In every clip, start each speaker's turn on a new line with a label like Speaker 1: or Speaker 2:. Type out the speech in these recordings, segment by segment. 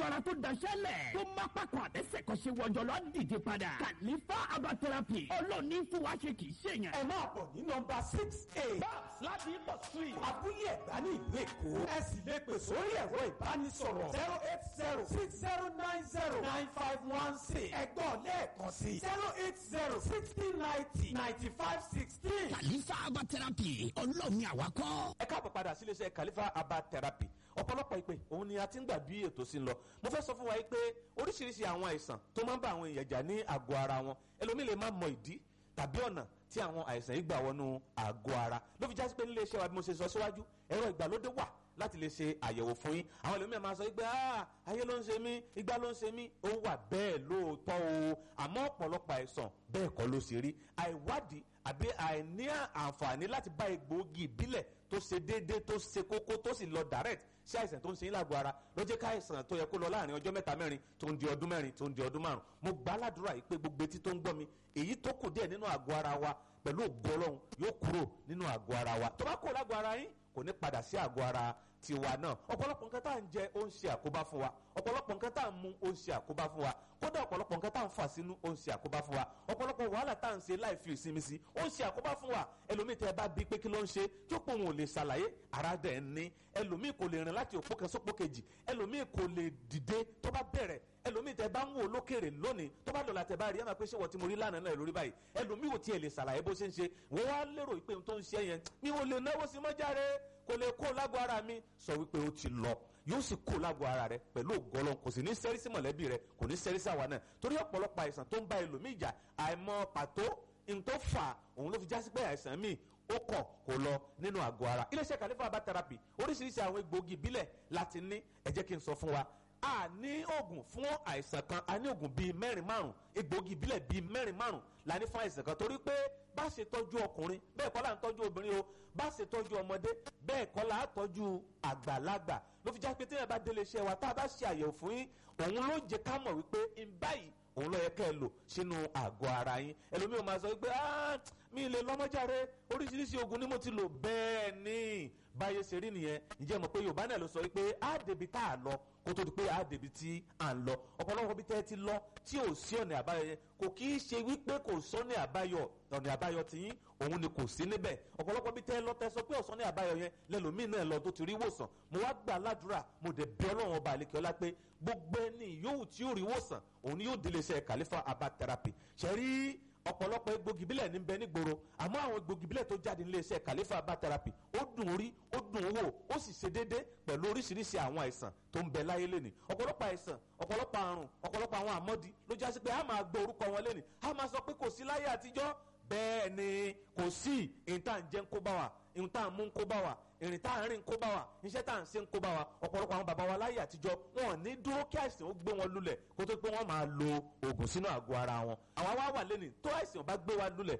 Speaker 1: iṣan ara tó daṣẹ́lẹ̀ tó má pákó àbẹ́sẹ̀ kan ṣe wọ̀jọ̀lọ́ dìde padà kàlífà herbal therapy ọlọ́ọ̀ni fún wa ṣe kì í ṣèyàn.
Speaker 2: ẹ máa bọ̀ ní nọmba six eight babs láti ipò street abúlé ẹ̀gbá ní ìlú èkó ẹ sì lè pè sórí ẹ̀rọ ìbánisọ̀rọ̀ zero eight zero six zero nine zero nine five one six ẹgbọ́n lẹ́ẹ̀kan sí zero eight zero sixty ninety ninety five sixteen.
Speaker 1: kàlífà herbal therapy ọlọ́ọ̀ni àwakọ́.
Speaker 3: ẹ káàbọ̀ padà sí iléeṣẹ́ Khalifa herbal therapy ọ̀pọ̀lọpọ̀ ìpè òun ni a ti ń gbà bí ètò sí ń lọ mo fẹ́ sọ fún wa yìí pé oríṣiríṣi àwọn àìsàn tó máa ń bá àwọn èèyàn jà ní àgọ́ ara wọn ẹlòmíì lè má mọ ìdí tàbí ọ̀nà tí àwọn àìsàn yìí gbà wọnú àgọ́ ara ló fi jásí pé nílé iṣẹ́ wa bí mo ṣe sọ síwájú ẹ̀rọ ìgbàlódé wà láti lè ṣe àyẹ̀wò fún yín àwọn ẹlòmíì máa sọ pé ah ayé ló ń ṣe mí igbá ló ń ṣe mí ó wà bẹ́ẹ̀ lóòótọ́ o àmọ́ ọ̀pọ̀lọpọ̀ àìsàn bẹ́ẹ̀ kọ́ ló ṣe rí àìwádìí àbí àìní àǹfààní láti bá egbòogi ìbílẹ̀ tó ṣe déédéé tó ṣe kókó tó sì lọ direct sí àìsàn tó ń ṣe yín lágbo ara ló jẹ́ ká àìsàn tó yẹ kó lọ láàrin ọjọ́ mẹ́ta mẹ́rin tó ń di ọdún mẹ́rin tó ń di ọdún márùn mo gbà ládùúrà yìí pé gbogbo etí tó ń gbọ́ mi èyí tó kù díẹ̀ nínú àgọ́ ara wa pẹ̀lú ògo Ọlọ́run yóò kúrò nínú àgọ́ ara wa tó bá kúrò lágbo ara yín kò ní padà sí àgọ́ ara tiwa náà ọ̀pọ̀lọpọ̀ nǹkan tá à ń jẹ ó ń ṣe àkóbá fún wa ọ̀pọ̀lọpọ̀ nǹkan tá à ń mu ó ń ṣe àkóbá fún wa kódà ọ̀pọ̀lọpọ̀ nǹkan tá à ń fà sínú ó ń ṣe àkóbá fún wa ọ̀pọ̀lọpọ̀ wàhálà tá à ń ṣe láì fi ìsinmi sí ó ń ṣe àkóbá fún wa ẹlòmíì tẹ bá bí pé kí ló ń ṣe tí ó pọ̀ òun ò lè ṣàlàyé ara dẹ̀ ń ní ẹlòmíì kò lè rìn láti òpó kan sópó kejì ẹlòmíì kò lè dìde tó bá bẹ̀rẹ̀ ẹlòmíì tẹ bá ń wò lókèrè lónìí tó bá dọ̀là tẹ bá rí ẹ máa pé ṣé wọ́n ti mo rí lánàá náà lórí báyìí ẹlòmíì ò tiẹ̀ lè ṣàlàyé bó ṣe ń ṣe wọ́n wá lérò pé ohun tó ń ṣe yẹn mi ò lè náwó sí mọ́járe kò lè kó lágbo ara mi sọ wípé ó ti lọ yóò sì kó lágbo ara rẹ pẹ̀lú ògọ́lọ́ kò sì ní sẹ́rí sí mọ̀lẹ́bí rẹ kò ní sẹ́rí sí àwa náà torí ọ̀pọ̀lọpọ̀ àìsàn tó ń bá ẹlòmíì jà àìmọ̀ pàtó ntó fà òun ló fi jásí pé àìsàn míì ó kọ̀ kó lọ nínú àgọ́ ara iléeṣẹ́ Khalifa herbal therapy oríṣiríṣi àwọn egbòogi ìbílẹ̀ láti ní ẹ jẹ́ kí n sọ fún wa a ní oògùn fún àìsàn kan a ní oògùn bíi mẹ́rin márùn egbòogi ìbílẹ̀ bíi mẹ́rin márùn la ní fún àìsàn kan torí pé bá ṣe tọ́jú ọkùnrin bẹ́ẹ̀ kọ́ la ń tọ́jú obìnrin o bá ṣe tọ́jú ọmọdé bẹ́ẹ̀ kọ́ la ń tọ́jú àgbàlagbà ló fi já pé téèyàn bá délé iṣẹ́ wa tá a bá ṣe àyẹ̀wò fún yín òun ló jẹ́ ká mọ̀ wípé ń báyìí òun ló yẹ kẹ́ ẹ lò sínú àgọ́ ara yín ẹlòmíì ò máa sọ wípé mi lè lọ́mọ́járe oríṣiríṣi oògùn ni mo ti lò bẹ́ẹ̀ ni báyé ṣe rí nìyẹn ǹjẹ́ mọ̀ pé yorùbá náà ló sọ wípé á débi tá a lọ kó tó di pé á débi tí à ń lọ ọ̀pọ̀lọpọ̀ bí tẹ́ ẹ ti lọ tí ò sí ọ̀nà àbáyọ yẹn kò kì í ṣe wípé kò sọ́nà àbáyọ ọ̀nà àbáyọ tí yín òun ni kò sí níbẹ̀ ọ̀pọ̀lọpọ̀ bí tẹ́ ẹ lọ tẹ́ sọ pé ọ̀sán ní àbáyọ yẹn lẹ́lòmíì náà lọ tó ti rí wòsàn mo wá gbà ládùúrà mo dẹ̀ bẹ̀ ọlọ́run ọba àlekè ọlá pé gbogbo ẹni yòówù tí yóò rí wòsàn òun ni yóò délé iṣẹ́ Khalifa herbal therapy ṣẹ́rí ọ̀pọ̀lọpọ̀ egbògi bílẹ̀ ní bẹ nígboro àmọ́ àwọn egbògi bílẹ̀ tó jáde nílé iṣẹ́ Khalifa herbal therapy ó dùn rí ó dùn wò ó sì ṣe déédé pẹ̀lú oríṣiríṣi àwọn àìsàn tó ń bẹ láyé lẹ́nìí ọ̀pọ̀lọpọ̀ àìsàn ọ̀pọ̀lọpọ̀ àrùn ọ̀pọ̀lọpọ̀ àwọn àmọ́dí ló jásí pé a máa gbọ́ orúkọ wọn lẹ́nìí a máa sọ pé kò sí láyé àtijọ́ bẹ́ẹ̀ ni kò sí ìta ń jẹ́ ń kó bá wa ìta ń mú ń kó bá wa ìrìn tá à ń rìn ń kó bá wa iṣẹ́ tá à ń ṣe ń kó bá wa ọ̀pọ̀lọpọ̀ àwọn bàbá wa láyé àtijọ́ wọn ò ní dúró kí àìsàn ó gbé wọn lulẹ̀ kó tó pé wọ́n máa lo oògùn sínú àgọ́ ara wọn àwa wá wà lẹ́nìí tó àìsàn bá gbé wa lulẹ̀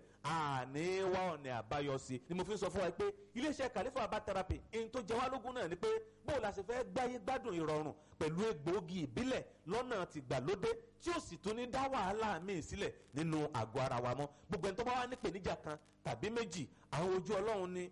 Speaker 3: àní wá ọ̀nà àbáyọ sí ni mo fi ń sọ fún wa pé iléeṣẹ́ Khalifa herbal therapy ẹni tó jẹ wá lógún náà ni pé bó la ṣe fẹ́ gbáyé gbádùn ìrọ̀rùn pẹ̀lú egbòogi ìbílẹ̀ lọ́nà tìgbàlódé tí ó sì tún ní dá wàhálà míì sílẹ̀ nínú àgọ́ ara wa mọ́ gbogbo ẹni tó bá wà ní ìpèníjà kan tàbí méjì àwọn ojú ọlọ́run ni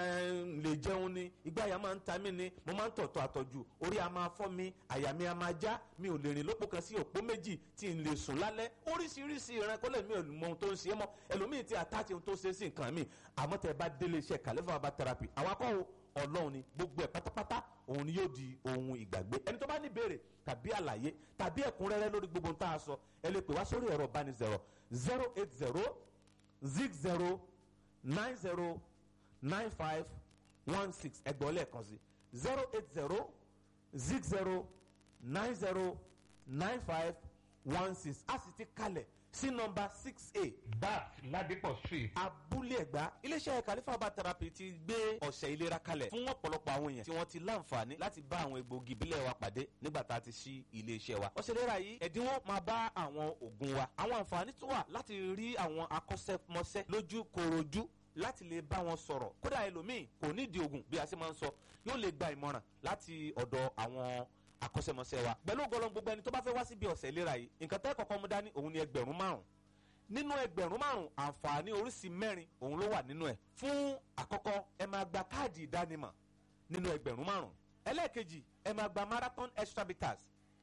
Speaker 3: lè jẹun ni ìgbáyà máa ń ta mí ni mo máa ń tọ̀tọ̀ àtọ̀jù orí a máa fọ́ mi àyà mi a máa já mi ò lè rìn lópò kan sí òpó méjì tí n lè sùn lálẹ́ oríṣiríṣi ìrànkọ́lẹ̀ mi ò mọ ohun tó ń ṣe é mọ́ ẹlòmíì ti àtàtì ohun tó ṣe é sí nǹkan mi àmọ́ tẹ́ bá délé iṣẹ́ Khalifa herbal therapy àwọn akọ́wò ọlọ́run ni gbogbo ẹ̀ pátápátá òun ni yóò di ohun ìgbàgbé ẹni tó bá ní ìbéèrè tàbí àlàyé tàbí ẹ̀kúnrẹ́rẹ́ lórí gbogbo tá a sọ ẹ lè pè wá sórí ẹ̀rọ ìbánisọ̀rọ̀ zero eight zero zig zero nine zero nine five one six ẹgbẹ́ lẹ́ẹ̀kan sí zero eight zero zig zero nine zero nine five one six a sì ti kalẹ̀ sí nọ́mbà six a
Speaker 4: bat ladipo street
Speaker 3: abúlé ẹ̀gbá iléeṣẹ́ Khalifa herbal therapy ti gbé ọ̀sẹ̀ ìlera kalẹ̀ fún ọ̀pọ̀lọpọ̀ àwọn èèyàn tí wọ́n ti láǹfààní láti bá àwọn egbògi ìbílẹ̀ wa pàdé nígbà tá a ti ṣí iléeṣẹ́ wa ọ̀sẹ̀ ìlera yìí ẹ̀dínwó máa bá àwọn oògùn wa àwọn àǹfààní tún wà láti rí àwọn akọ́ṣẹ́mọṣẹ́ lójú korojú láti lè bá wọn sọ̀rọ̀ kódà ẹlòmíì kò nídìí oògùn bí a ṣe máa ń sọ yóò lè gba ìmọ̀ràn láti ọ̀dọ̀ àwọn akọ́ṣẹ́mọṣẹ́ wa pẹ̀lú ògbọ́lọ́ gbogbo ẹni tó bá fẹ́ wá síbi ọ̀sẹ̀ ìlera yìí nǹkan tẹ́ kọ́kọ́ mú dání òun ni ẹgbẹ̀rún márùn nínú ẹgbẹ̀rún márùn àǹfààní oríṣi mẹ́rin òun ló wà nínú ẹ̀ fún àkọ́kọ́ ẹ máa gba káàdì ìdánimọ̀ nínú ẹgbẹ̀rún márùn ẹlẹ́ẹ̀kejì ẹ máa gba marathon extra bitters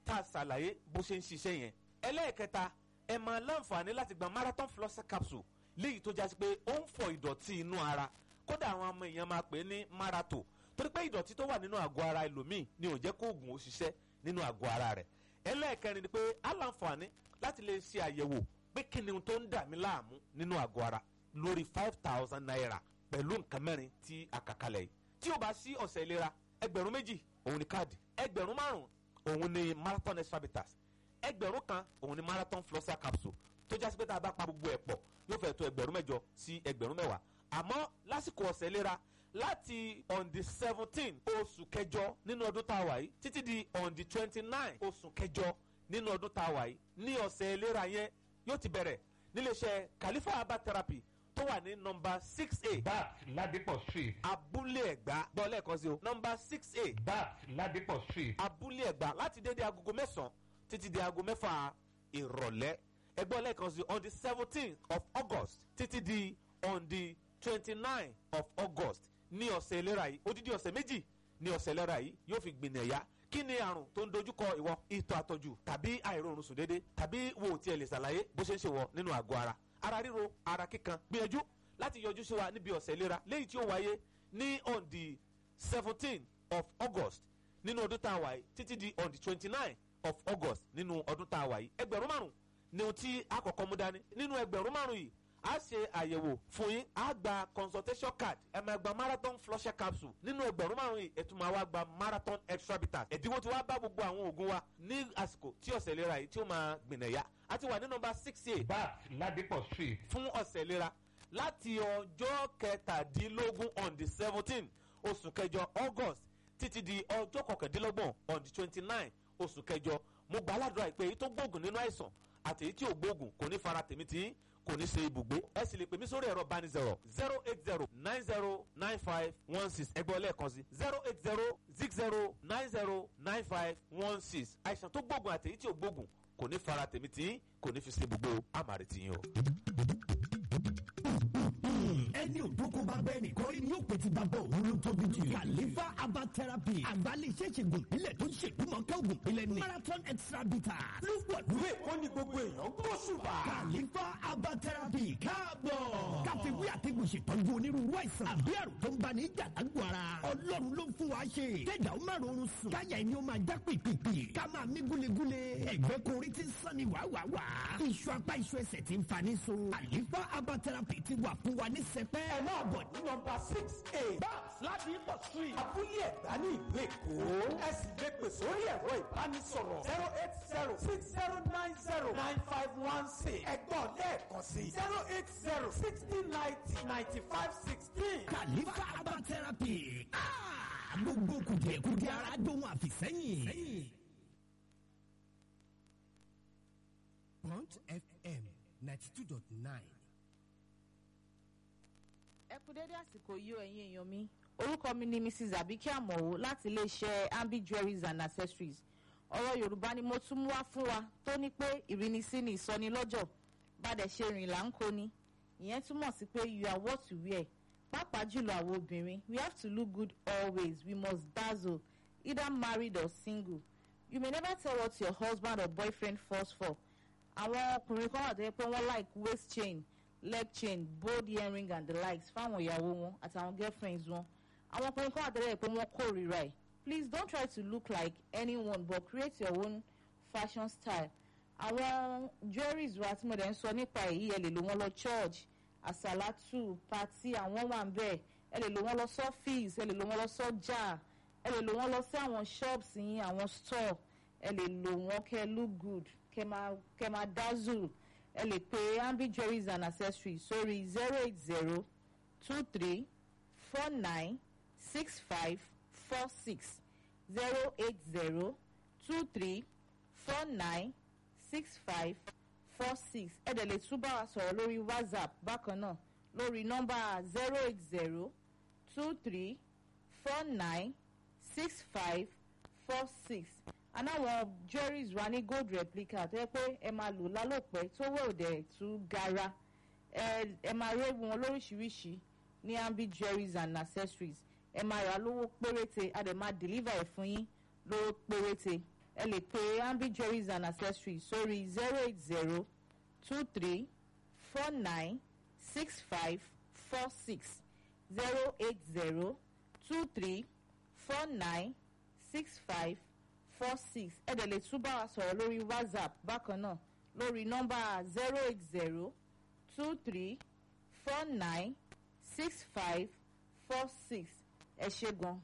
Speaker 3: tá a ṣàlàyé bó ṣe ń ṣiṣẹ́ yẹn ẹlẹ́ẹ̀kẹta ẹ máa láǹfààní láti gba marathon flosser capsule léyìí tó jásí pé ó ń fọ ìdọ̀tí inú ara kódà àwọn ọmọ èèyàn máa pè é ní marathon torí pé ìdọ̀tí tó wà nínú àgọ́ ara ẹlòmíì ni ò jẹ́ kó oògùn ó ṣiṣẹ́ nínú àgọ́ ara rẹ̀ ẹlẹ́ẹ̀kẹrin ni pé á láǹfààní láti lè ṣe àyẹ̀wò pé kí ni ohun tó ń dà mí láàmú nínú àgọ́ ara lórí five thousand naira pẹ̀lú nǹkan mẹ́rin tí a kà kalẹ̀ yìí tí o bá sí ọ̀sẹ̀ ìlera ẹgbẹ̀rún méjì òun ni káàdì ẹgbẹ̀rún márùn òun ni marathon extrabitas ẹgbẹ̀rún kan òun ni marathon flosser capsule tó jásí pé tá a bá pa gbogbo ẹ̀ pọ̀ yóò fẹ́ tó ẹgbẹ̀rún mẹ́jọ sí ẹgbẹ̀rún mẹ́wàá àmọ́ lásìkò ọ̀sẹ̀ ìlera láti on the seventeen oṣù kẹjọ nínú ọdún tá a wà yìí títí di on the twenty nine oṣù kẹjọ nínú ọdún tá a wà yìí ní ọ̀sẹ̀ ìlera yẹn yóò ti bẹ̀rẹ̀ níléeṣẹ́ Khalifa herbal therapy tó wà ní nọmba six a
Speaker 4: bat ladipo street
Speaker 3: abúlé ẹ̀gbá gbọ́ lẹ́ẹ̀kan sí o nọmba six a
Speaker 4: bat ladipo street
Speaker 3: abúlé ẹ̀gbá láti dédé agogo mẹ́sàn-án títí di aago mẹ́fà ìrọ̀lẹ́ ẹgbọ́n lẹ́ẹ̀kan sí on the seventeen of August títí di on the twenty nine of August ní ọ̀sẹ̀ ìlera yìí odidi ọ̀sẹ̀ méjì ní ọ̀sẹ̀ ìlera yìí yóò fi gbìnà ẹ̀yà kí ni àrùn tó ń dojúkọ ìwọ ìtọ̀ àtọ̀jù tàbí àìróorun sùn déédéé tàbí wo ò tiẹ̀ lè ṣàlàyé bó ṣe ń ṣe wọ nínú àgọ́ ara ara ríro ara kíkan gbìyànjú láti yọjú sí wa níbi ọ̀sẹ̀ ìlera léyìí tí ó wáyé ní on the seventeen of August nínú ọdún tá a wà yìí títí di on the twenty nine of August nínú ọdún tá a wà yìí ẹgbẹ̀rún márùn ni ohun tí a kọ́kọ́ mú dání nínú ẹgbẹ̀rún márùn yìí a ṣe àyẹ̀wò fún yín a gba consultation card ẹ máa gba marathon flusher capsule nínú ẹgbẹ̀rún márùn yìí ẹ tún máa wá gba marathon extra bitters ẹ̀dínwó tí wàá bá gbogbo àwọn oògùn wa ní àsìkò tí ọ̀sẹ̀ ìlera yìí tí ó máa gbìnà yá a ti wà ní nọmba six eight
Speaker 4: bat ladipo street
Speaker 3: fún ọ̀sẹ̀ ìlera láti ọjọ́ kẹtàdínlógún on the seventeen oṣù kẹjọ august títí di ọjọ́ kọkàndínlọ́gbọ̀n on the twenty nine oṣù kẹjọ mo gbà aládùúrà pé èyí tó gbóògùn nínú àìsàn àti èyí tí ò gbóògùn kò ní fara tèmi tí kò ní ṣe ibùgbé ẹ sì lè pè mí sórí ẹ̀rọ ìbánisọ̀rọ̀ zero eight zero nine zero nine five one six ẹgbẹ́ ọlẹ́ẹ̀kan sí zero eight zero six zero nine zero nine five one six àìsàn tó gbóògùn àti èyí tí ò gbóògùn kò ní fara tèmi tí kò ní fi ṣe ibùgbé o àmàrè tì yín o.
Speaker 1: ẹni òdókó bá bẹ́ẹ̀ nìkan rí ni yóò pè ti bàbá òun ló tóbi jù. Khalifa herbal therapy àgbálẹ̀ iṣẹ́ ìṣègùn ìpínlẹ̀ tó ń ṣègbúmọ̀ká ògùn ìpínlẹ̀ ní marathon extra bitter ló wà lórí
Speaker 2: ìwé èkó ni gbogbo èèyàn gbóṣùbà.
Speaker 1: Khalifa herbal therapy káàbọ̀. káfíwí àtẹ̀gùn ṣètọ́jú onírúurú àìsàn àbí àrùn tó ń bá ní ìjàdágbò ara. ọlọ́run ló ń fún wa ṣe. kẹ́dà ó máa rọrùn sùn. káyà ẹni ó máa já pìpìpì. ká máa mí gúlegúle. ẹ̀gbẹ́ korí ti ń sàn ní wàwàwà. iṣu apá iṣu ẹsẹ̀ ti ń fa ní so. Khalifa herbal therapy ti wà fún wa ní sẹpẹ́.
Speaker 2: ẹ máa bọ̀ ní nọmba six eight babs ladipo street abúlé ẹ̀gbá ní ìlú èkó. ẹ sì lè pè sórí ẹ̀rọ ìbánisọ̀rọ̀ zero eight zero six zero nine zero nine five one six ẹ̀gbọ́n lẹ́ẹ̀kan sí zero eight zero sixty ninety ninety five sixteen.
Speaker 1: Khalifa herbal therapy. Ah, gbogbo kùdìẹ̀kùdìẹ̀ ara dóhun àfìsẹ́yìn.
Speaker 5: Punch FM ninety two dot nine.
Speaker 6: ẹ kú dédé àsìkò yìí o ẹ̀yin èèyàn mi orúkọ mi ni mrs abike amọ̀wò láti iléeṣẹ́ ambi jewelries and accessories ọ̀rọ̀ yorùbá ni mo tún mú wá fún wa tó ní pé ìrínisí ni ìsọnilọ́jọ̀ bàdẹ̀ ṣe rìn là ń kó ni ìyẹn túmọ̀ sí pé you are what you wear pàápàá jùlọ àwọn obìnrin we have to look good always we must dazzle either married or single you may never tell what your husband or boyfriend falls for àwọn ọkùnrin kan wà tó yẹ pé wọ́n like waist chain leg chain bold earring and the likes fáwọn ìyàwó wọn àtàwọn girlfriends wọn àwọn ọkùnrin kan àtẹ̀lẹ́ pé wọ́n kórìíra ẹ̀ please don't try to look like anyone but create your own fashion style àwọn jewelries wa tí mo dẹ̀ ń sọ nípa èyí ẹ lè lò wọ́n lọ church àsàlátù pati àwọn wà ń bẹ̀ ẹ lè lò wọ́n lọ sọ́fíìsì ẹ lè lò wọ́n lọ sọ́jà ẹ lè lò wọ́n lọ sí àwọn shops yín àwọn store ẹ lè lò wọ́n kẹ́ look good kẹ́ máa kẹ́ máa dazzle ẹ lè pe ambi jewelries and accessories sórí zero eight zero two three four nine six five four six zero eight zero two three four nine six five four six ẹ dẹ̀ lè tún bá wa sọ̀rọ̀ lórí whatsapp bákan náà lórí nọ́mbà zero eight zero two three four nine six five four six anáwọn jewelries wa ní gold replica tó yẹ pé ẹ máa lò lálòpẹ́ tó wẹ̀ òdẹ̀ tún gara ẹ ẹ máa rí wọn lóríṣiríṣi ní ambi jewelries and accessories ẹ máa rà lówó péréte a dẹ̀ máa deliver ẹ̀ fún yín lówó péréte ẹ lè pe ambi jewelries and accessories sórí zero eight zero two three four nine six five four six zero eight zero two three four nine six five four six ẹ dẹ̀ lè tún bá wa sọ̀rọ̀ lórí whatsapp bákan náà lórí nọ́mbà zero eight zero two three four nine six five four six ẹ ṣe gan.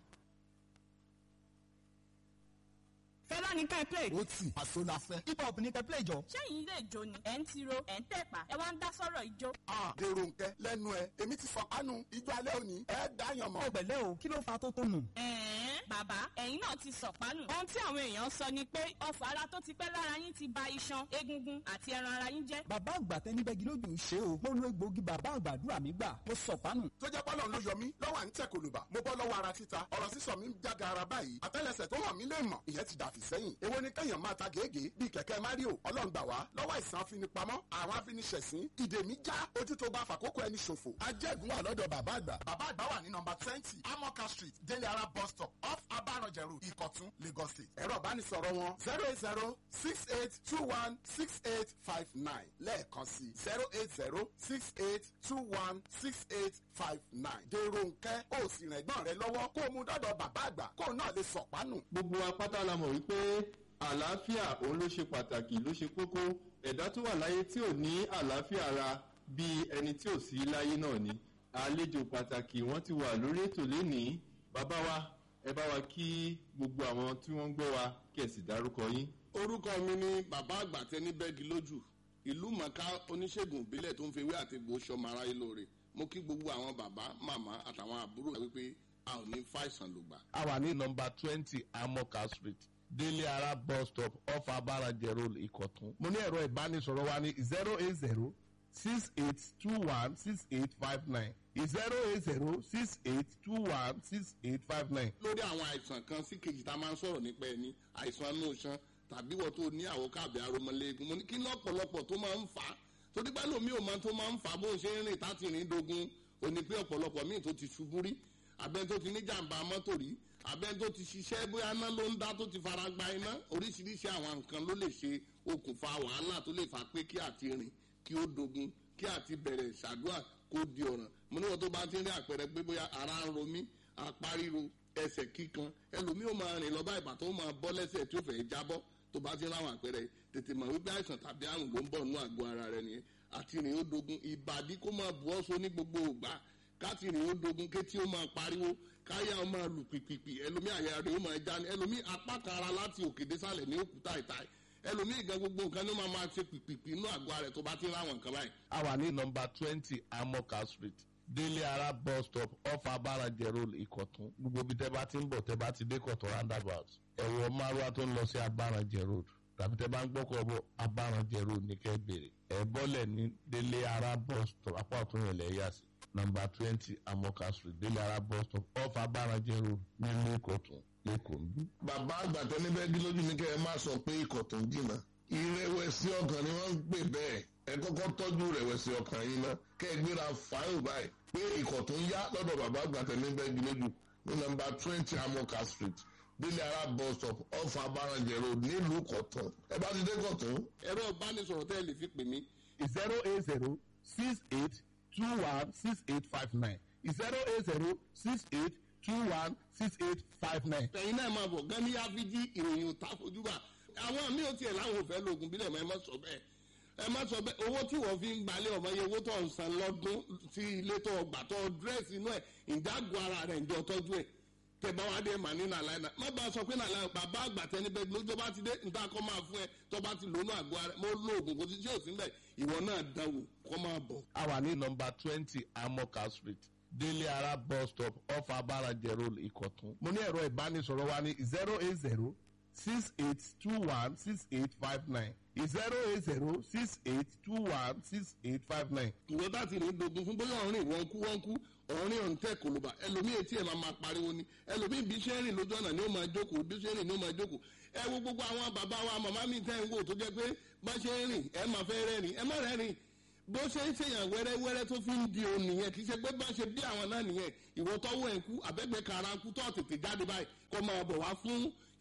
Speaker 7: fẹ́lá ní ká ẹ play.
Speaker 8: ó tì àṣọ la fẹ́. hip hop ní kẹ́ play jọ.
Speaker 7: sẹ́yìn ilé ìjó ni ẹ̀ ń tiro ẹ̀ ń tẹ̀pà ẹ wá ń dá sọ́rọ̀ ìjó.
Speaker 8: a dèrò nkẹ lẹ́nu ẹ èmi ti fọ kánú ijó alẹ́ òní ẹ dáyàn mọ́.
Speaker 5: ọ̀gbẹ̀lẹ̀ o kí ló fa tó tó nù.
Speaker 7: ẹ̀ẹ́n bàbá ẹ̀yin náà ti sọ̀pánù. ohun tí àwọn èèyàn sọ ni pé ọfọ̀ ara tó ti pẹ́ lára yín ti ba iṣan egungun àti ẹran ara yín jẹ́.
Speaker 5: bàbá àgbà tẹni bẹ́gi lójú ṣe o mo lo egbòogi bàbá àgbàdúrà mi gbà mo sọ̀pánù.
Speaker 8: tó jẹ́ pọ́lọ́ ló yọ mí lọ́wọ́ à ń tẹ̀ kòlùbà mo bọ́ lọ́wọ́ ara títa ọ̀rọ̀ sísọ mi ń jáde ara báyìí àtẹ́lẹsẹ̀ tó hàn mí lè mọ̀ ìyẹn ti dàfí sẹ́yìn èwo ni kẹ́yàn máa ta gègé bíi kẹ̀kẹ́ mario ọlọ́run gbà wá lọ́wọ́ ìsàn afinipamọ́ àwọn afiniṣẹ̀sín ìdè mi já ojú tó bá fàkókò ẹni ṣòfò ajẹ́gun wà lọ́dọ̀ bàbá àgbà bàbá àgbà wà ní nọmba twenty amoka street délé ara bus stop off abaranjẹrù ìkọ̀tún lagos state ẹ̀rọ ìbánisọ̀rọ̀ wọn zero eight zero six eight two one six eight five nine lẹ́ẹ̀kan sí zero eight zero six eight two one six eight five nine dèrò nkẹ́ ó sì rìn ẹ̀gbọ́n rẹ lọ́wọ́ kó o mú dọ́dọ̀ bàbá àgbà kó o náà lè sọ̀pánù.
Speaker 9: gbogbo wa pátá la mọ̀ wípé àlàáfíà òun ló ṣe pàtàkì ló ṣe kókó ẹ̀dá tó wà láyé tí ò ní àlàáfíà ara bíi ẹni tí ò sí láyé náà ni àlejò pàtàkì wọ́n ti wà lórí ètò lénìí bàbá wa ẹ bá wa kí gbogbo àwọn tí wọ́n ń gbọ́ wa kí ẹ sì dárúkọ yín.
Speaker 10: orúkọ mi ni bàbá àgbà tẹni bẹ́ẹ̀gì lójú ìlú mọ̀ká oníṣègùn ìbílẹ̀ tó ń fewé àti egbò sọmọ aráyé lóore mo kí gbogbo àwọn bàbá màmá àtàwọn àbúrò wípé a ò ní fàìsàn lògbà.
Speaker 11: a wà ní nọmba twenty amoka street délé ara bus stop off abarajẹ road ìkọ̀tún. mo ní ẹ̀rọ ìbánisọ̀rọ̀ wa ní zero eight zero six eight two one six eight five nine zero eight zero six eight two one six eight five nine.
Speaker 10: lórí àwọn àìsàn kan sí kejì tá a máa ń sọ̀rọ̀ nípa ẹni àìsàn inú iṣan tàbí wọ́n tó ní àwọ̀ káàbí aromọléegun mo ní kí lọ́pọ̀lọpọ̀ tó máa ń fà á torí pé lómi ò máa tó máa ń fà á bó ń ṣe ń rìn táti rìn dogun ò ní pé ọ̀pọ̀lọpọ̀ míì tó ti ṣubú rí abẹ́ni tó ti ní jàǹbá mọ́tò rí abẹ́ni tó ti ṣiṣẹ́ bóyá iná ló ń dá tó ti fara gba iná oríṣiríṣi àwọn nǹkan ló lè ṣe okùnfà wàhálà tó lè fà pé kí àti rìn kí ó dogun kí àti bẹ̀rẹ̀ ṣàdúrà kó di ọ̀ràn mo ní wọn tó bá ti rí àpẹẹrẹ pé bóyá ara ń ro mí apá ríro ẹsẹ̀ kíkan ẹlòmíì ó máa rìn lọ bá ìbàtọ́ ó máa bọ́ lẹ́sẹ̀ tí ó fẹ́ jábọ́ tó bá ti ráwọn àpẹẹrẹ tètè mọ̀ wípé àìsàn tàbí àrùn ló ń bọ̀ nínú àgọ́ ara rẹ nìyẹn àti rìn ó dogun ìbàdí kó máa bu ọ́sọ ní gbogbo ògbà káti rìn ó dogun kétí ó máa pariwo káyà ó máa lù pìpìpì ẹlòmíì àyà rẹ̀ ó máa já ní ẹlòmíì apá kan ara láti òkè désàlẹ̀ ní òkúta ìta ẹlòmíì gan gbogbo nǹkan ló máa máa ṣe pìpìpì inú àgọ́ rẹ̀ tó bá ti ráwọn nǹkan báyìí.
Speaker 11: a wà ní nọmba twenty amoka street délé ara bus stop off abarajẹ road ìkọ̀tún gbogbo ibi tẹ́ bá ti ń bọ̀ tẹ́ bá ti dé kọ̀tún roundabout ẹ̀wọ̀ márùwá tó ń lọ sí abarajẹ road tàbí tẹ́ bá ń gbọ́kọ̀ bọ̀ abarajẹ road ní kẹ́ bèrè ẹ̀ bọ́lẹ̀ ní délé ara bus stop apá ọ̀tún yẹn lẹ̀ yà sí nọmba twenty amoka street délé ara bus stop off abarajẹ road nílùú ìkọ̀tún lẹ́kọ̀ọ́ ń bí.
Speaker 10: bàbá àgbàtẹ́ níbẹ̀ dí lójú ní kẹ́ ẹ má sọ pé ikọ̀ tó ń jìnnà ìrẹ̀wẹ̀sì ọkàn ni wọ́n ń pè bẹ́ẹ̀ ẹ kọ́kọ́ tọ́jú ìrẹ̀wẹ̀sì ọkàn yín ná kẹ́ ẹ gbéra fáìlì báyìí pé ikọ̀ tó ń yá lọ́dọ̀ bàbá àgbàtẹ́ níbẹ̀ dí lójú ní nọmba twenty amoka street délé ara bus stop off abarajẹ road nílùú kọ̀tún ẹ bá ti dé kọ̀tún. ẹ̀rọ ìbánisọ̀rọ̀ tẹ́ ẹ lè fi pè mí.
Speaker 11: zero eight zero six eight two one six eight five nine zero eight zero six eight two one six eight five nine.
Speaker 10: ẹ̀yin náà máa bọ̀ gan ní áfíjí ìròyìn ò ta fojú bá àwọn míì ò tiẹ̀ láwọn ò fẹ́ lóògùn bílẹ̀ mọ́ ẹ má sọ bẹ́ẹ̀ ẹ má sọ bẹ́ẹ̀ owó tí wọ́n fi ń gbalẹ̀ ọmọ yẹn owó tó ń san lọ́dún sí ilé tó gbà tó dírẹ́sì inú ẹ̀ ìdágọ́ ara rẹ̀ ń jọ tọ́jú ẹ̀ tẹ bá wá dé màá ní nàlàyé náà má bá a sọ pé nàlàyé bàbá àgbà tẹni bẹ́ẹ̀ lójó bá ti dé níta kọ́ máa fún ẹ tó bá ti lónú àgọ́ ara mo lóògùn kò sí tí ò sí bẹ́ẹ̀ ìwọ náà dánwò kọ́ máa bọ̀.
Speaker 11: a wà ní nọmba twenty amoka street délé ara bus stop off abarajẹ road ìkọ̀tún. mo ní ẹ̀rọ ìbánisọ̀rọ̀ wa ní zero eight zero six eight two one six eight five nine zero eight zero six eight two one six eight five nine.
Speaker 10: ìwọ bá ti rìn dogun fún bóyá ọ̀rìn wọ́n kú wọ́n kú ọ̀rìn ọ̀hún tẹ̀ kòlóbà ẹlòmíì etí ẹ̀ máa máa pariwo ni ẹlòmíì bí ṣe ń rìn lójú ọ̀nà ni ó máa jókòó bí ṣe ń rìn ni ó máa jókòó ẹ wo gbogbo àwọn bàbá wa màmá mi tẹ́ ń wò tó jẹ́ pé bá ṣe ń rìn ẹ máa fẹ́ rẹ́rìn ẹ má rẹ́rìn bó ṣe ń ṣèyàn wẹ́rẹ́wẹ́rẹ́ tó fi ń di òun nìyẹn kì í ṣe pé bá ṣe bí àwọn náà nìyẹn ìwọ tọ́wọ́ ẹ̀ kú àbẹ́gbẹ́ kara kú tó tètè jáde báyìí kó máa bọ̀ wá fún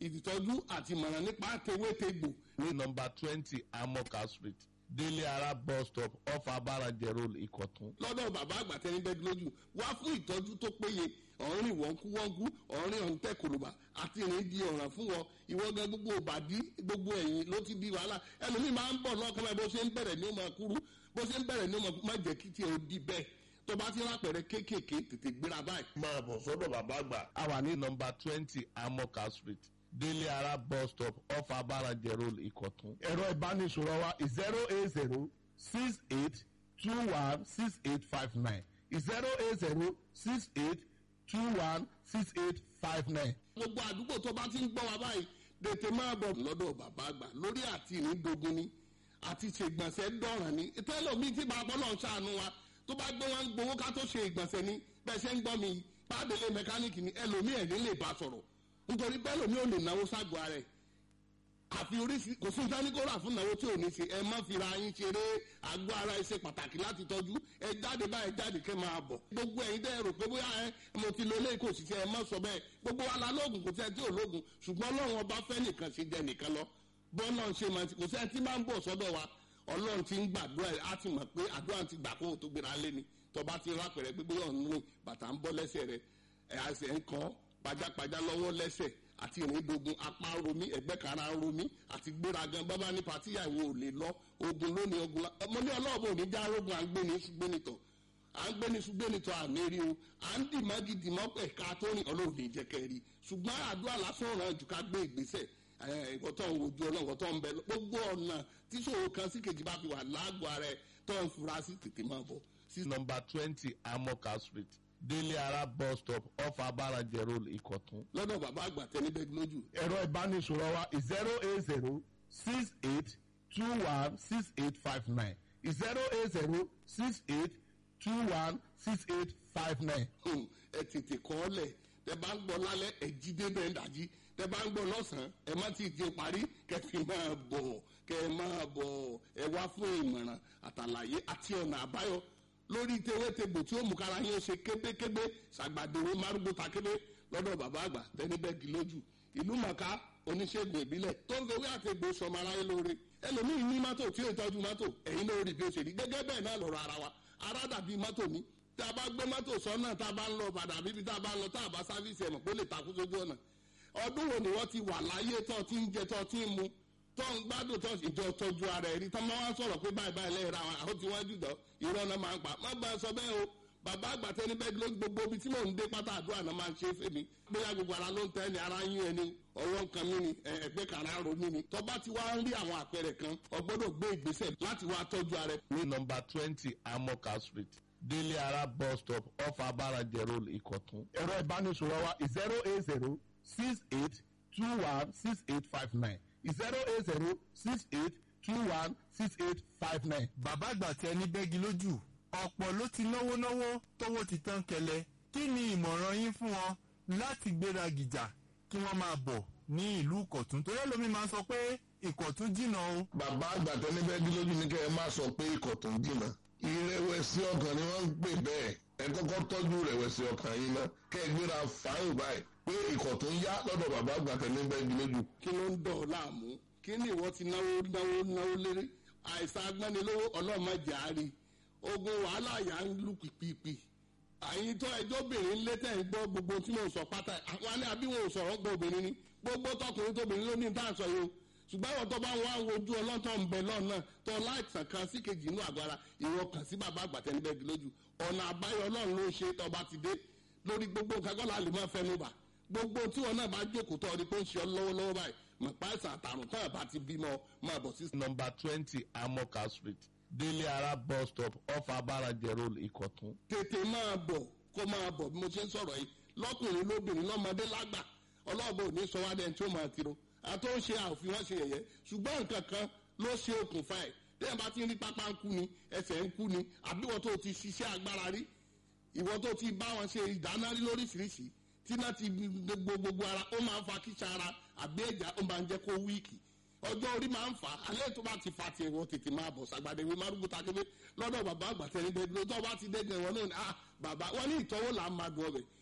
Speaker 10: ìtọ́jú àti ìmọ̀ràn nípa tewétegbò
Speaker 11: ní nọmba twenty amoka street délé ara bus stop off abarajẹ road ìkọ̀tún.
Speaker 10: lọ́dọ̀ bàbá àgbà tẹni bẹ́ẹ̀ lójú wá fún ìtọ́jú tó péye ọ̀rìn wọ́nkúwọ́nkú ọ̀rìn ọ̀ǹtẹ̀ kòlùbà àti ìrìn di ọ̀ràn fún wọn ìwọ gan gbogbo òbàdí gbogbo ẹ̀yìn ló ti di wàhálà ẹlòmíì máa ń bọ̀ lọ́kàn báyìí bó ṣe ń bẹ̀rẹ̀ ní ó máa kúrú bó ṣe ń bẹ̀rẹ̀ ní ó máa má jẹ́ kí tiẹ̀ ó di bẹ́ẹ̀ tó bá ti rápẹ̀rẹ̀ kéékèèké tètè gbéra báyìí.
Speaker 11: máa bọ̀ sọ́dọ̀ bàbá àgbà. a wà ní nọmba twenty amoka street délé ara bus stop off abarajẹ road ìkọ̀tún.
Speaker 12: ẹ̀rọ ìbánisọ̀rọ̀ wa zero eight zero six eight two one six eight five nine zero eight zero six eight two one six eight five nine.
Speaker 10: gbogbo àdúgbò tó bá ti ń gbọ́ wa báyìí tètè máa bọ̀ lọ́dọ̀ bàbá àgbà lórí àti ìrìndògún ni àti ṣègbọ̀nsẹ̀ dọ̀ràn ni tẹ́lọ̀mí tí bàbá náà ṣàánú wa tó bá gbé wọn gbowó ká tó ṣe ìgbọ̀nsẹ̀ ni bẹ́ẹ̀ ṣe ń gbọ́ mi pàdélé mẹkáníìkì ni ẹlòmí ẹ̀ ní lè bá sọ̀rọ̀ nítorí bẹ́ẹ̀ lòmí ò lè náwó ságọ́ ara ẹ̀ àfi oríṣi kò sí ìdáni kó rà fún ìnáwó tí ò ní ṣe ẹ má fira yín ṣeré àgọ́ ara ẹ ṣe pàtàkì láti tọ́jú ẹ jáde báyìí jáde kẹ́ máa bọ̀ gbogbo ẹ̀yin dẹ́ rò pé bóyá ẹ mo ti lo eléyìí kò sì ṣe ẹ má sọ bẹ́ẹ̀ gbogbo wa la lóògùn kò sí ẹ tí ò lóògùn ṣùgbọ́n ọlọ́run ọba fẹ́ nìkan ṣe jẹ nìkan lọ bọ́ọ̀lọ́ ń ṣe máa ti kò sí ẹ tí máa ń bọ̀ sọ́dọ̀ wa ọlọ́run ti ń gbàdúrà ẹ á ti mọ̀ pé àdúrà ti gbà kó o tó gbéra lé ni tọba ti rápẹ̀rẹ̀ pé bóyá ọ̀nù bàtà ń bọ́ lẹ́sẹ̀ rẹ̀ ẹ̀ àṣẹ ń kọ́ pajápajá lọ́wọ́ lẹ́sẹ̀ àti ìrìndògùn apá romi ẹgbẹ́ kara romi àti gbéragan bábá ní patíyà ìwò ò lè lọ ogun lónìí ogun la ọmọ ní ọlọ́ọ̀bù ò ní já rogun à ń gbé ní ṣùgbẹ́nitọ̀ à ń gbé ní ṣùgbẹ́nitọ̀ àmẹ́rí o à ń dìmọ́gì dìmọ́ ẹ̀ka tó rìn ọlọ́run ní jẹ́kẹ́ rí ṣùgbọ́n àdúrà lásán ràn jù ká gbé ìgbésẹ̀ ìkọ̀tọ̀ ń wojú ọlọ́run ìkọ̀tọ̀ ń bẹ gbogbo ọ̀nà tíṣòro kan sí kejì bá fi wà láàgọ̀ ara ẹ̀ tó ń fura sí tètè máa bọ̀
Speaker 11: sí nọmba twenty amoka street délé ara bus stop off abarajẹ road ìkọ̀tún.
Speaker 10: lọ́dọ̀ bàbá àgbà tẹni bẹ́ẹ̀ lójú.
Speaker 12: ẹ̀rọ ìbánisọ̀rọ̀ wa zero eight zero six eight two one six eight five nine zero eight zero six eight two one six eight five nine.
Speaker 10: ẹ tètè kọ́ ọ lẹ̀ tẹ bá ń gbọ́ lálẹ́ ẹ jí débẹ̀ ń dàjí tẹ bá ń gbọ́ lọ́sàn-án ẹ má ti di parí kẹfì máa bọ̀ kẹ máa bọ̀ ẹ wá fún ìmọ̀ràn àtàlàyé àti ọ̀nà àbáyọ lórí tewétegbò tí ó mú kára yín ó ṣe kébékébé ṣàgbàdéwé márùgbó takébé lọ́dọ̀ bàbá àgbà tẹ́nibẹ́gì lójú ìlú mọ̀ká oníṣègùn ìbílẹ̀ tó ń fewé àtẹ̀gbò sọmọ aráyé lóore ẹlòmíín ní mọ́tò tí ó tọ́jú mọ́tò ẹ̀yin ló rí bí ó ṣe rí gẹ́gẹ́ bẹ́ẹ̀ náà lọ́rọ̀ ara wa ara dàbí mọ́tò ní tá a bá gbé mọ́tò sọ́nà tá a bá ń lọ padà bíbi tá a bá ń lọ tá a bá sáfíìsì ẹ̀mọ̀ pé ó lè takú sójú ọ̀nà ọdún wo ni wọ́n ti wà láyé tó ti ń jẹ tó ti ń mu tó ń gbádùn tó ìjọ tọ́jú ara ẹ̀rí tó máa wá sọ̀rọ̀ pé báyìí báyìí lẹ́yìn ra àwọn àwọn tí wọ́n jùlọ irọ́ náà máa ń pa má bá a sọ bẹ́ẹ̀ o bàbá àgbà tẹni bẹ́ẹ̀ ló gbogbo ibi tí mò ń dé pátá àdúrà náà máa ń ṣe é fèmí bóyá gbogbo ara ló ń tẹ́ ni ara yín ẹni ọwọ́ nǹkan mi ni ẹgbẹ́ kan ara ro mi ni tó bá ti wá ń rí àwọn àpẹẹrẹ kan o gbọ́dọ̀ gbé ìgbésẹ̀ láti wá tọ́jú ara ẹ.
Speaker 11: ní nọmba twenty amoka street délé ara bus stop off abarajẹ road ìkọ̀tún.
Speaker 12: ẹ̀rọ ìbánisọ̀rọ̀ wa zero eight zero six eight two one six eight five nine zero eight zero six eight two one six eight five nine.
Speaker 13: bàbá àgbà tẹ ní bẹ́gi lójú ọ̀pọ̀ ló ti náwó náwó tówó ti tán kẹlẹ̀ kí ni ìmọ̀ràn yín fún wọn láti gbéra gìjà kí wọ́n máa bọ̀ ní ìlú ìkọ̀tún torí ẹlòmíì máa ń sọ pé ìkọ̀tún jìnnà o.
Speaker 14: bàbá àgbà tẹ ní bẹ́gi lójú ni kẹ́ ẹ má sọ pé ìkọ̀tún jìnnà ìrẹ̀wẹ̀sì ọkàn ni wọ́n ń pè bẹ́ẹ̀ ẹ kọ́kọ́ tọ́jú ìrẹ̀wẹ̀sì ọkàn yín ná kẹ́ ẹ gbéra fáyìn báyìí pé ìkọ̀tún yá lọ́dọ̀ bàbá àgbà tẹ ní bẹ́gi lójú.
Speaker 10: kí ló ń dọ̀ ọ́ láàmú kí ni ìwọ ti náwó náwó náwó léré àìsàn agbẹ́nilówó ọlọ́mọdé àárí ogun wàhálà yà ń lù pìpìpì àyìn tó ẹjọ́ obìnrin lé tẹ̀ ń gbọ́ gbogbo tí mo sọ pátá àwọn alẹ́ àbí wọn ò sọ̀rọ̀ gbọ́ obìnrin ni gbogbo tọkùnrin tóbìnrin ló ní tá à ń sọ yìí o ṣùgbọ́n àwọn tó bá wá wojú ọlọ́tọ̀ ń bẹ lọ́nà tó láìsàn kan sí kejì inú àgọ́ ara ìwọ kàn sí bàbá àgbàtẹ́ níbẹ̀ lójú ọ̀nà àbáyọ ọlọ́run ló ṣe tọba ti dé lórí gbogbo nǹkan kọ́ la lè máa fẹnu bà gbogbo tí wọn náà bá jókòó tọ́ ọ ní pé ń ṣe ọ lọ́wọ́lọ́wọ́ báyìí mọ̀pá ìsàn àtàrùn tó ẹ̀ bá ti bímọ máa bọ̀ sí.
Speaker 11: nọmba twenty amoka street délé ara bus stop off abarajẹ road ìkọ̀tún.
Speaker 10: tètè máa bọ̀ kó máa bọ̀ bí mo ṣe ń sọ̀rọ̀ yìí lọ́kùnrin lóbìnrin lọ́mọdé lágbà ọlọ́ọ̀bọ ò ní sọ wá dẹ́n tí ó máa tiro àti ó ń ṣe àfihàn wọn ṣe yẹ̀yẹ́ ṣùgbọ́n nǹkan kan ló ṣe okùnfà ẹ̀ tẹ́yìn bá ti ń rí pápá ń kú ni ẹsẹ̀ ń kú ni àbí wọ́n tó ti ṣiṣẹ́ agbára rí ìwọ́n tó ti bá wọn ṣe ìdáná rí lóríṣiríṣi tí náà ti gbogbo gbogbo ara ó máa ń fa kíṣà ara àbí ẹ̀já ó máa ń jẹ́ kó wíìkì ọjọ́ orí máa ń fà á alẹ́ tó bá ti fa tiẹ̀ wọ́n tètè máa bọ̀ sàgbàdé wí márùkù takébé lọ́dọ̀ bàbá àgbà tẹ̀lé bẹ́ẹ̀ lọ́dọ̀ bá ti dẹ́gbẹ̀ wọn náà ni ah bàbá wọn ní ìtọ́wò là ń máa dùn ọbẹ̀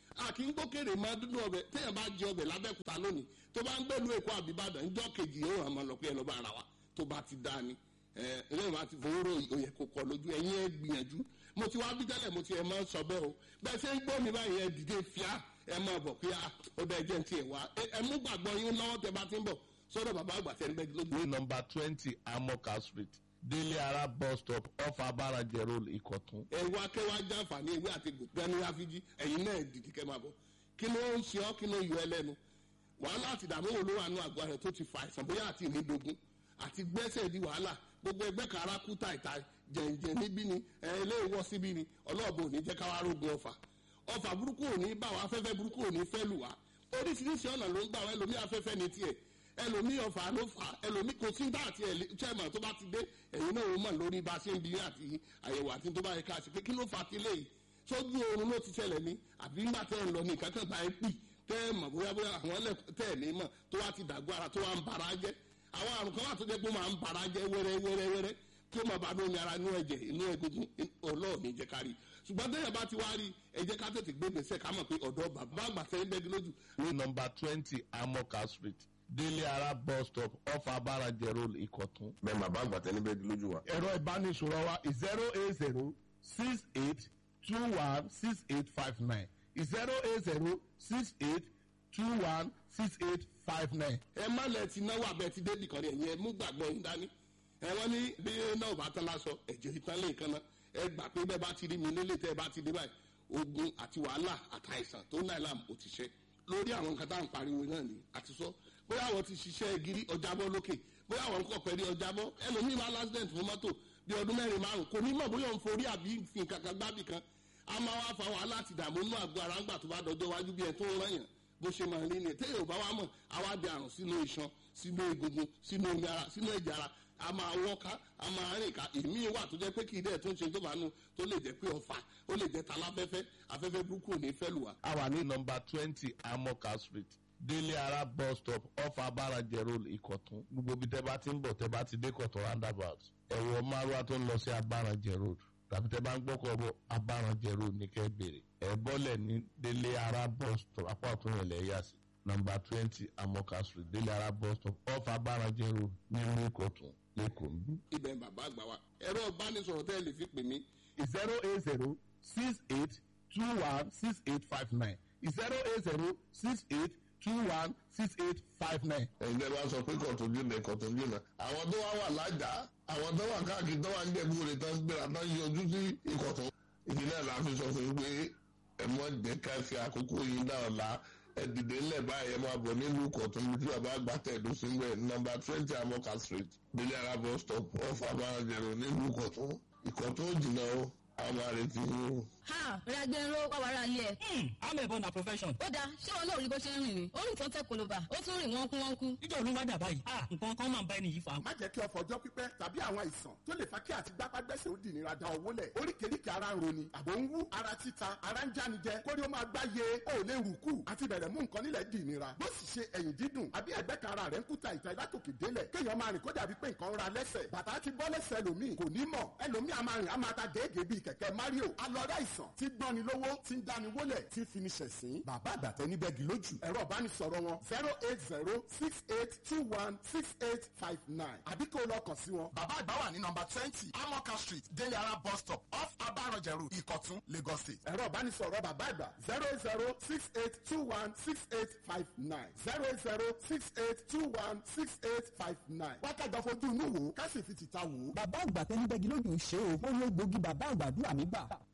Speaker 10: a kì í gbókèrè máa dúdú ọbẹ̀ téèyàn bá jẹ ọbẹ̀ lábẹ́kúta lónìí tó bá ń gbẹ́lu èkó àbíbàdàn ńjọ́ kejì yóò hàn máa lọ pé ẹ lọ́ bá ara wa tó bá ti dá ni ẹ ẹlẹ́yìn bá ti fowó rò òyẹ kò kọ lójú ẹ̀yin ẹ gbìyànjú mo ti wá bí tẹ́lẹ̀ mo ti ẹ̀ máa ń sọ bẹ́ẹ̀ o bẹ́ẹ̀ ṣe ń gbọ́ mi báyìí ẹ dìde fíà ẹ máa bọ̀ pé ó dá ẹjẹ́ ti ẹ̀ wá ẹ mú gbàgbọ́ yín lọ́wọ́ tẹ bá ti ń bọ̀ sọ́dọ̀ bàbá àgbà tẹ́ ń bẹ́ lójú.
Speaker 11: ní nọmba twenty amoka street délé ara bus stop off abarajẹ road ìkọ̀tún.
Speaker 10: ẹ wá kẹ́ wá jàǹfààní ewé àti gbẹ̀ni àfijì ẹ̀yin náà dìde kẹ́ máa bọ̀ kí ló ń ṣe ọ́ kí ló yọ ẹ lẹ́nu wàhálà àti ìdààmú wo ló wà nù àgọ́ rẹ̀ tó ti fa àìsàn bóyá àti ìrìndògún àti gbẹ́sẹ̀ di wàhálà gbogbo ẹgbẹ́ kan ara kú tàìtà jẹ̀ǹjẹ̀ níbí ni ẹ ilé ìwọ síbí ni ọlọ́ọ̀bù ò ní jẹ́ káwá rógun ọfà ọfà burúkú ò ní bá wa afẹ́fẹ́ burúkú ò ní fẹ́ lù wá oríṣiríṣi ọ̀nà ló ń gbà wá ẹlòmí afẹ́fẹ́ ní tiẹ̀ ẹlòmí ọfà ló fà ẹlòmí kò sí dá àti chairman tó bá ti dé ẹ̀yin náà ó mọ̀ lórí bá a ṣe ń bi àti àyẹ̀wò àti tó bá yẹ ká ṣe pé kí ló fà á ti léyìí sójú oorun ló ti ṣẹlẹ̀ ní àbí ńgbà tẹ́ ń lọ ní ìkákan bá ẹ pì tẹ́ ẹ mọ̀ bóyá bóyá àwọn ẹlẹ́ tẹ́ ẹ̀ ní mọ̀ tó wá ti dàgbọ́ ara tó wá ń bara jẹ́ àwọn àrùn kan wà tó jẹ́ pé ó máa ń bara jẹ́ wẹ́rẹ́ wẹ́rẹ́ wẹ́rẹ́ tí ó máa bá lómi ara inú ẹ̀jẹ̀ inú egungun ọlọ́ọ̀ni jẹ́ kárí ṣùgbọ́n tẹ́yẹ̀ bá ti wá rí ẹ jẹ́ ká tètè gbé gbèsè ká mọ̀ pé ọ̀dọ́ bàbá àgbà fẹ́ gbẹ́gi lójú.
Speaker 11: ní nọmba twenty amoka street délé ara bus stop off abarajẹ road ìkọ̀tún.
Speaker 14: bẹ́ẹ̀ bàbá àgbà tẹ́ ní bẹ́ẹ̀ lójú wa.
Speaker 12: ẹ̀rọ ìbánisọ̀rọ̀ wa zero eight zero six eight two one six eight five nine zero eight zero six eight two one six eight five nine.
Speaker 10: ẹ má lẹ ti náwó abẹ ti dé nìkan rẹ yẹn mú gbàgbọ́ yín dání ẹ wọ́n ní bí náà bá tán lásọ ẹ̀jẹ̀ ìtàn lè kan náà ẹ gbà pé bẹ́ẹ̀ bá ti rí mi nílé tẹ́ ẹ bá ti dé báyìí ogun àti wàhálà àtàìsàn tó náà làm ò ti ṣe lórí àwọn nǹkan tá à ń pariwo náà ni àti sọ bóyá àwọn ti ṣiṣẹ́ gírí ọjàbọ́ lókè bóyá àwọn nǹkan pẹ̀lú ọjàbọ́ ẹlòmíì máa lásìdẹ̀ntì fún mọ́tò bí ọdún mẹ́rin márùn kò ní mọ̀ bóyá òun forí àbí fi kankan gbábì kan a máa wá fa wàhálà àti ìdààmú inú àgọ́ ara ńgbà tó bá dọjọ́ wájú bí ẹ tó ń rányàn bó ṣe máa rí ni téèyàn bá wá mọ̀ àwa di àrùn sínú iṣan sínú egungun sínú omi ara sínú ẹ̀jẹ̀ ara a máa wọ́ká a máa rìn ká èmi wà tó jẹ́ pé kì í dẹ̀ tó ń ṣe tó bá nu tó lè jẹ́ pé ọ̀fà ó lè jẹ́ taláfẹ́fẹ́ afẹ́fẹ́ burúkú ò ní fẹ́ lù wá.
Speaker 11: a wà ní nọmba twenty amoka street délé ara bus stop off abarajẹ road ìkọ̀tún gbogbo ibi tẹ́ bá ti ń bọ̀ tẹ́ bá ti dé kọ̀tún roundabout ẹ̀wọ̀ márùwá tó ń lọ sí abarajẹ road tàbí tẹ́ bá ń gbọ́kọ̀ bọ̀ abarajẹ road ní kẹ́ bèrè ẹ̀ bọ́lẹ̀ ní délé ara bus stop apá ọ̀tún rẹ̀ lẹ́yà sí nọmba twenty amoka street délé ara bus stop off abarajẹ road nílùú ìkọ̀tún lẹ́kọ̀ọ́ ń bí.
Speaker 10: ibẹ̀ bàbá àgbà wa ẹ̀rọ ìbánisọ̀rọ̀ tẹ́ ẹ lè fi pè mí.
Speaker 12: zero eight zero six eight two one six eight five nine zero eight zero six eight two one six eight five nine.
Speaker 14: ẹ̀yin tẹ́ bá sọ pé kọ̀tún jìnnà kọ̀tún jìnnà àwọn tó wá wà lájà àwọn tó wà káàkiri tó wà ń jẹ̀bú rẹ̀ tán gbéra tán yọjú sí ìkọ̀tún ìdí náà la fi sọ fún yín pé ẹ mọ jẹ́ ká fi àkókò yìí náà la ẹ dìde ńlẹ̀ báyìí ẹ máa bọ̀ nílùú kọ̀tún bí tí bàbá àgbà tẹ̀dó sí mbẹ̀ nọmba twenty amoka street délé ara bus stop off abarajẹ̀rọ nílùú kọ̀tún ìkọ̀tún ò jìnnà o àwọn máa retí yín o.
Speaker 15: ha ragbẹ̀rún ló wà wàrà ilé ẹ̀.
Speaker 16: I'm a born na profession.
Speaker 15: ó dáa ṣé wọn lóò rí bó ṣe ń rìn ni ó rìn tó ń tẹ koloba ó tún rìn wọ́n kú wọ́n kú.
Speaker 16: Ìjọ òní wá dà báyìí. Ah, nǹkan kan máa ń bá ẹni yìí fa.
Speaker 8: má jẹ́ kí ọ̀fọ̀ ọjọ́ pípẹ́ tàbí àwọn àìsàn tó lè fa kí àti gbápágbẹ́sẹ̀ ó di ìnira da owó lẹ̀ oríkèéríkèé ara ń roni àbò ń wú ara títa ara ń jánijẹ kórí ó máa gbáyé ó lè rù kù àti bẹ̀rẹ̀ mú nǹkan nílẹ̀ di ìnira bó sì ṣe ẹ̀yìn dídùn àbí ẹ̀gbẹ́ kan ara rẹ̀ ń kúta ìta látòkè délẹ̀ kéèyàn máa rìn kó dàbí pé nǹkan ń ra lẹ́sẹ̀ bàtà ti bọ́ lẹ́sẹ̀ ẹlòmíì kò ní mọ̀ ẹlòmíì a máa rìn a máa ta gèégèé bíi kẹ̀kẹ́ Mario alọ́dá ìsàn tí gbọ́ni lówó tí ń dáni wólẹ̀ tí fi ní ṣẹ̀sín bàbá àgbàtẹ́ níbẹ̀gì lójú ẹ̀rọ ìbánisọ̀rọ̀ wọn zero eight zero six eight two one six eight five nine àbí kó o lọ kàn sí wọn. bàbá àgbà wà ní nọmba twenty amoka street délé ara bus stop off abarọjẹ road ìkọ̀tún lagos state. ẹ̀rọ ìbánisọ̀rọ̀ bàbá àgbà zero eight zero six eight two one six eight five nine zero eight zero six eight two one six eight five nine. wákàtí fojú inú wò ó ká sì fi tìta wò ó.
Speaker 17: bàbá àgbà tẹni bẹ́gi lójú ṣe o ó ló gbòógì bàbá àgbàdúrà mi gbà